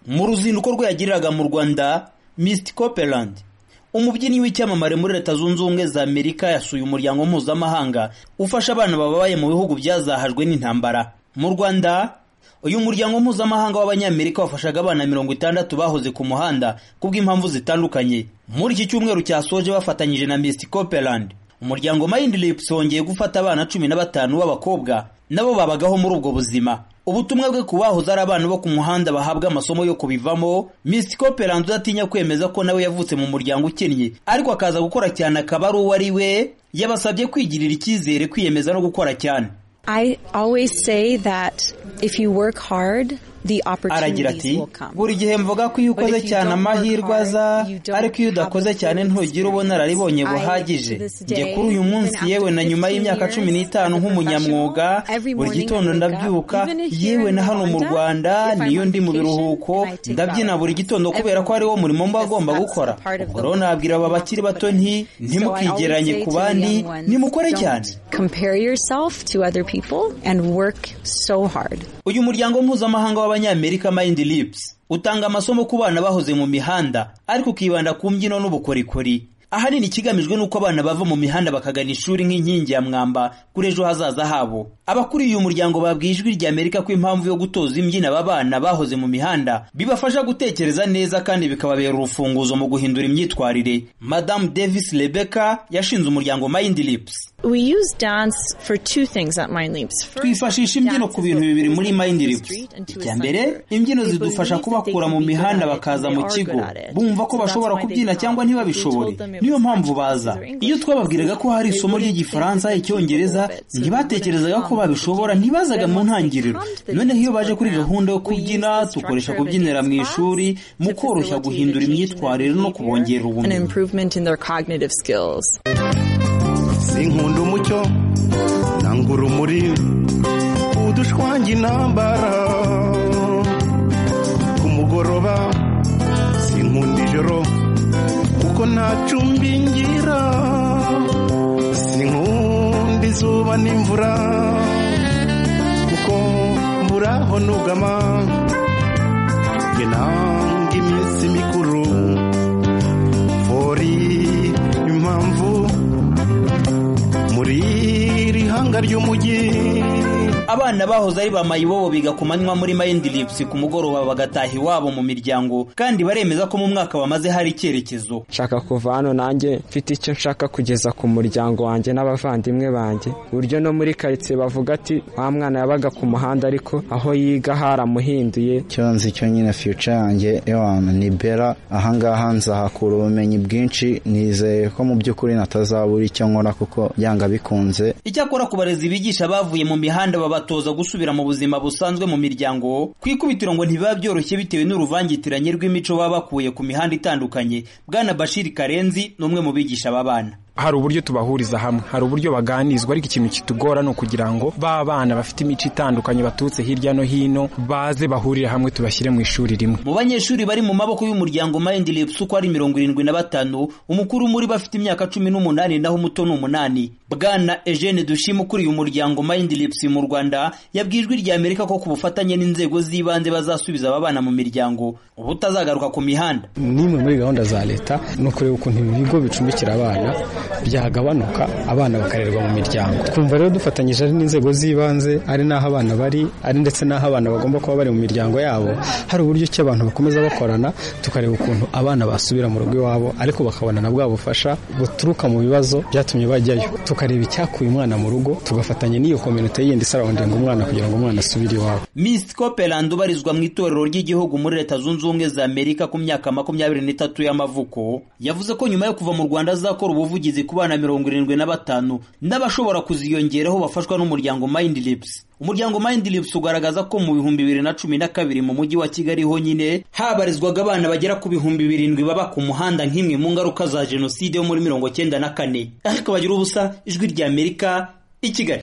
mu ruzinduko rwe yagiriraga mu rwanda misiti copeland umubyinnyi w'icyamamare muri leta zunze ubumwe za amerika yasuye umuryango mpuzamahanga ufasha abana bababaye mu bihugu byazahajwe n'intambara mu rwanda uyu muryango mpuzamahanga w'abanyamerika wafashaga abana mirongo itandatu bahoze ku muhanda kubw'impamvu zitandukanye muri iki cyumweru cyasoje bafatanyije na misiti copeland umuryango Mind Lips wongeye gufata abana cumi na batanu b'abakobwa nabo babagaho muri ubwo buzima ubutumwa bwe ku bahoze ari abana bo ku muhanda bahabwa amasomo yo kubivamo Miss Copeland udatinya kwemeza ko nawe yavutse mu muryango ukennye ariko akaza gukora cyane akaba ari uwo ari we yabasabye kwigirira icyizere kwiyemeza no gukora cyane I always say that if you work hard, the aragira opportunities ati will come. buri gihe mvuga ko iyo But if ukoze you cyane don't work amahirwe hard, aza you don't ariko iyo have the udakoze cyane opportunities. ntugira ubunararibonye I, to buhagije this njye day, kuri uyu even munsi after yewe na nyuma 15 y'imyaka years cumi n'itanu as a nk'umunyamwuga professional, every buri morning gitondo I wake up, ndabyuka even if here yewe in na hano mu Rwanda, rwanda if I'm niyo on ndi mu vacation, biruhuko I take ndabyina baths. buri gitondo kubera ko hariwo murimo mba agomba Because that's gukora the part of ubwo the rero work nabwira aba bakiri bato nti ntimukigereranye ku bandi nimukore cyane Compare yourself to other people and work so hard. uyu muryango mpuzamahanga w'abanyamerika Mind Lips utanga amasomo ku bana bahoze mu mihanda ariko ukibanda ku mbyino n'ubukorikori ahanini ikigamijwe ni uko abana bava mu mihanda bakagana ishuri nk'inkingi ya mwamba kuri ejo hazaza habo abakuriye uyu muryango babwiye ijwi rya amerika ko impamvu yo gutoza imbyino aba bana bahoze mu mihanda bibafasha gutekereza neza kandi bikababera urufunguzo mu guhindura imyitwarire madamu davis rebecca yashinze umuryango Mind Lips We use dance for two things at Mind Leaps. First, twifashisha imbyino ku bintu bibiri muri Mind Lips icya mbere imbyino zidufasha kubakura mu mihanda bakaza mu kigo bumva ko bashobora kubyina cyangwa ntibabishobore niyo mpamvu baza iyo twababwiraga ko hari isomo ry'igifaransa icyongereza ntibatekerezaga ko babishobora ntibazaga mu ntangiriro noneho iyo baje kuri gahunda yo kubyina tukoresha kubyinira mu ishuri mu koroshya guhindura imyitwarire no kubongerera an ubumenyi improvement in their cognitive skills. sinkunda umucyo nanga urumuri udushwanga intambara ku mugoroba sinkunda ijoro kuko nta cumbi ngira sinkunda izuba n'imvura kuko mburaho nugama njye nanga iminsi mikuru fori impamvu muri iri hanga ry'umujyi abana bahoze ari ba mayibobo biga ku manywa muri Mind Lips ku mugoroba bagataha iwabo mu miryango kandi baremeza ko mu mwaka bamaze hari icyerekezo nshaka kuva hano nanjye mfite icyo nshaka kugeza ku muryango wanjye n'abavandimwe banjye buryo no muri karitsiye bavuga ati wa mwana yabaga ku muhanda ariko aho yiga haramuhinduye icyo nzi cyo nyine future yanjye ewana ni bera ahangaha nzahakura ubumenyi bwinshi nizeye ko mu by'ukuri natazabura icyo nkora kuko byanga bikunze icyakora ku barezi bigisha bavuye mu mihanda babatoza gusubira mu buzima busanzwe mu miryango ku ikubitiro ngo ntibiba byoroshye bitewe n'uruvangitiranye rw'imico baba bakuye ku mihanda itandukanye bwana Bashiri Karenzi ni umwe mu bigisha aba bana hari uburyo tubahuriza hamwe hari uburyo baganizwa ariko ikintu kitugora ni ukugira ngo ba bana bafite imico itandukanye baturutse hirya no hino baze bahurire hamwe tubashyire mu ishuri rimwe mu banyeshuri bari mu maboko y'umuryango Mind Lips uko ari mirongo irindwi na batanu umukuru muri bo afite imyaka cumi n'umunani naho umuto ni umunani bwana Eugene Dushima ukuriye umuryango Mind Lips mu Rwanda yabwiye ijwi rya Amerika ko ku bufatanye n'inzego z'ibanze bazasubiza aba bana mu miryango ubutazagaruka ku mihanda n'imwe muri gahunda za leta ni ukureba ukuntu ibi bigo bicumbikira abana byagabanuka abana bakarerwa mu miryango twumva rero dufatanyije ari n'inzego z'ibanze ari n'aho abana bari ari ndetse n'aho abana bagomba kuba bari mu miryango yabo hari uburyo ki abantu bakomeza bakorana tukareba ukuntu abana basubira mu rugo iwabo ariko bakabona na bwa bufasha buturuka mu bibazo byatumye bajyayo tukareba icyakuye umwana mu rugo tugafatanya n'iyo kominote yindi isarondinga umwana kugira ngo umwana asubire iwabo Miss Copeland ubarizwa mu itorero ry'igihugu muri leta zunze ubumwe za Amerika ku myaka makumyabiri n'itatu y'amavuko yavuze ko nyuma yo kuva mu Rwanda azakora ubuvugizi ku bana mirongo irindwi na batanu n'abashobora kuziyongeraho bafashwa n'umuryango Mind Lips umuryango Mind Lips ugaragaza ko mu bihumbi bibiri na cumi na kabiri mu mujyi wa Kigali honyine habarizwaga abana bagera ku bihumbi birindwi baba ku muhanda nk'imwe mu ngaruka za jenoside yo muri mirongo cyenda na kane ariko bagira ubusa ijwi ry'Amerika i Kigali